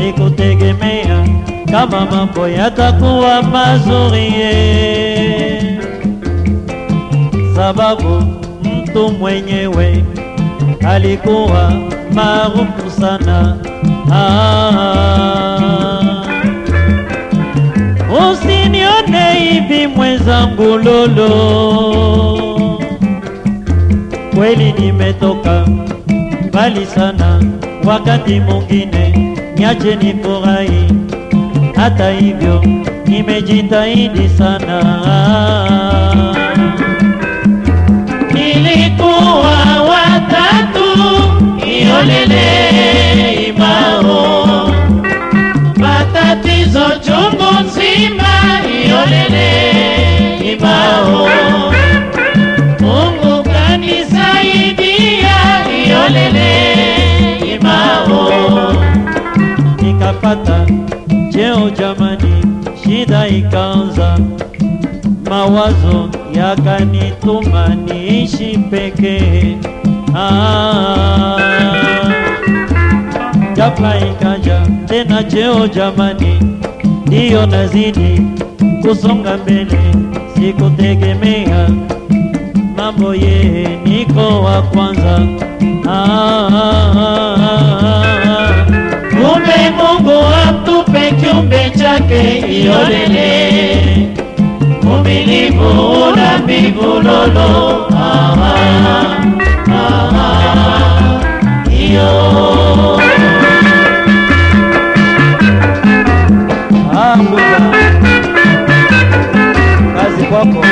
sikutegemea kama mambo yatakuwa mazuri ye. sababu mtu mwenyewe alikuwa maarufu sana ah. Usinione hivi mwenzangu lolo, kweli nimetoka mbali sana, wakati mwingine niache nifurahi. Hata hivyo nimejitahidi sana. Nilikuwa watatu iolele imao matatizo chungu nzima iolele imao Mungu kanisaidia iolele imao nikapata cheo jamani, shida ikaanza, mawazo yakanituma niishi pekee. Ah, ghafla ikaja tena cheo jamani, ndiyo nazidi kusonga mbele, sikutegemea mambo ye, niko wa kwanza. Ah, ah, ah, ah. Kumbe Mungu amtupe kiumbe chake iolele umilivu una mbivu lolo ah, ah, ah, iyo Ah, Buda. Kazi kwako.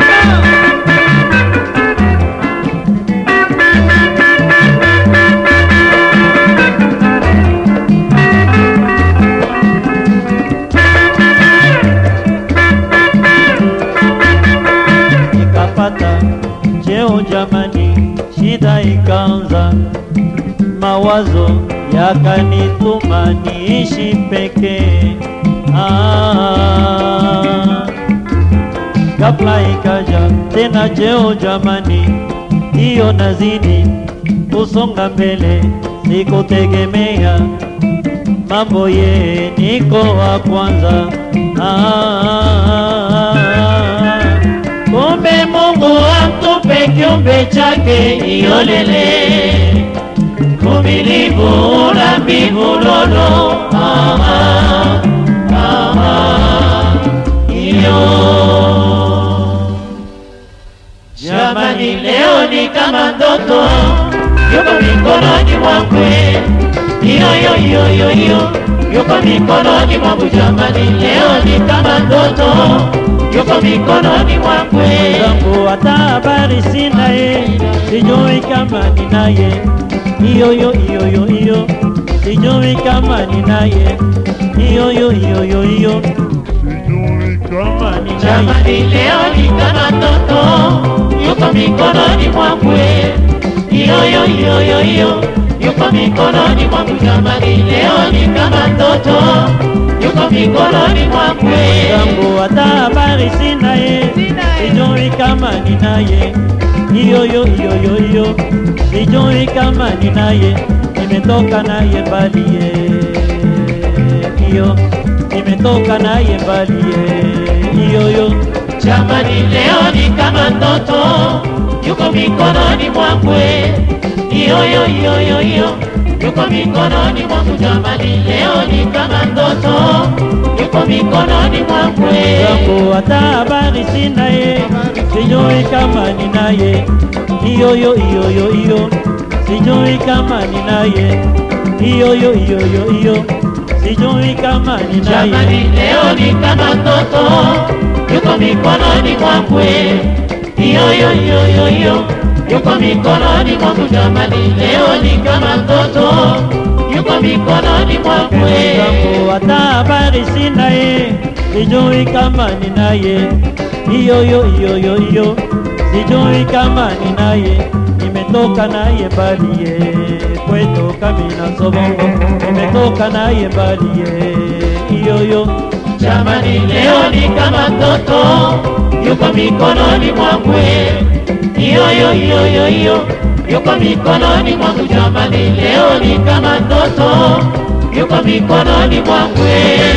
Nikapata cheo jamani, shida ikaanza, mawazo yakanituma niishi pekee. Ah, ghafla ikaja tena cheo jamani, hiyo nazidi kusonga mbele, sikutegemea mambo ye, niko wa kwanza. Ah, Kumbe Mungu amtupe kiumbe chake iolele umilivu una mbivu lolo ah, ah, ah, iyo Jamani, leo ni kama ndoto, yuko mikononi mwangu, iyo iyo iyo iyo iyo, yuko mikononi mwangu. Jamani, leo ni kama ndoto, yuko mikononi mwangu. zangu hata habari sina ye, sijui kama ninaye iyo yo iyo yo iyo, sijui kama ninaye iyo yo iyo yo iyo, sijui kama ninaye Jamani, leo ni kama ndoto, yuko mikononi mwangu, iyo iyo iyo iyo iyo, yuko mikononi mwangu. Jamani, leo ni kama ndoto, yuko mikononi mwangu. zangu hata habari sina ye, sijui kama ninaye iyo yo iyo yo iyo, sijui kama ninaye, nimetoka naye mbali ye iyo, nimetoka naye mbali ye iyo yo Jamani, leo ni kama ndoto, yuko mikononi mwangu, iyo iyo iyo iyo iyo, yuko mikononi mwangu. Jamani, leo ni kama ndoto, yuko mikononi mwangu. zangu hata habari sina ye, sijui kama ninaye iyo yo iyo yo iyo, sijui kama ninaye iyo yo iyo yo iyo, sijui kama ninaye Jamani, leo ni kama ndoto, yuko mikononi mwangu, iyo iyo iyo iyo iyo, yuko mikononi mwangu. Jamani, leo ni kama ndoto, yuko mikononi mwangu. zangu hata habari sina ye, sijui kama ninaye iyo yo iyo yo iyo, sijui kama ninaye nimetoka naye mbali ye kwetu Kamina Sobongo, nimetoka naye mbali ye iyo yo Jamani, leo ni kama ndoto, yuko mikononi mwangu, iyo iyo iyo iyo iyo, yuko mikononi mwangu. Jamani, leo ni kama ndoto, yuko mikononi mwangu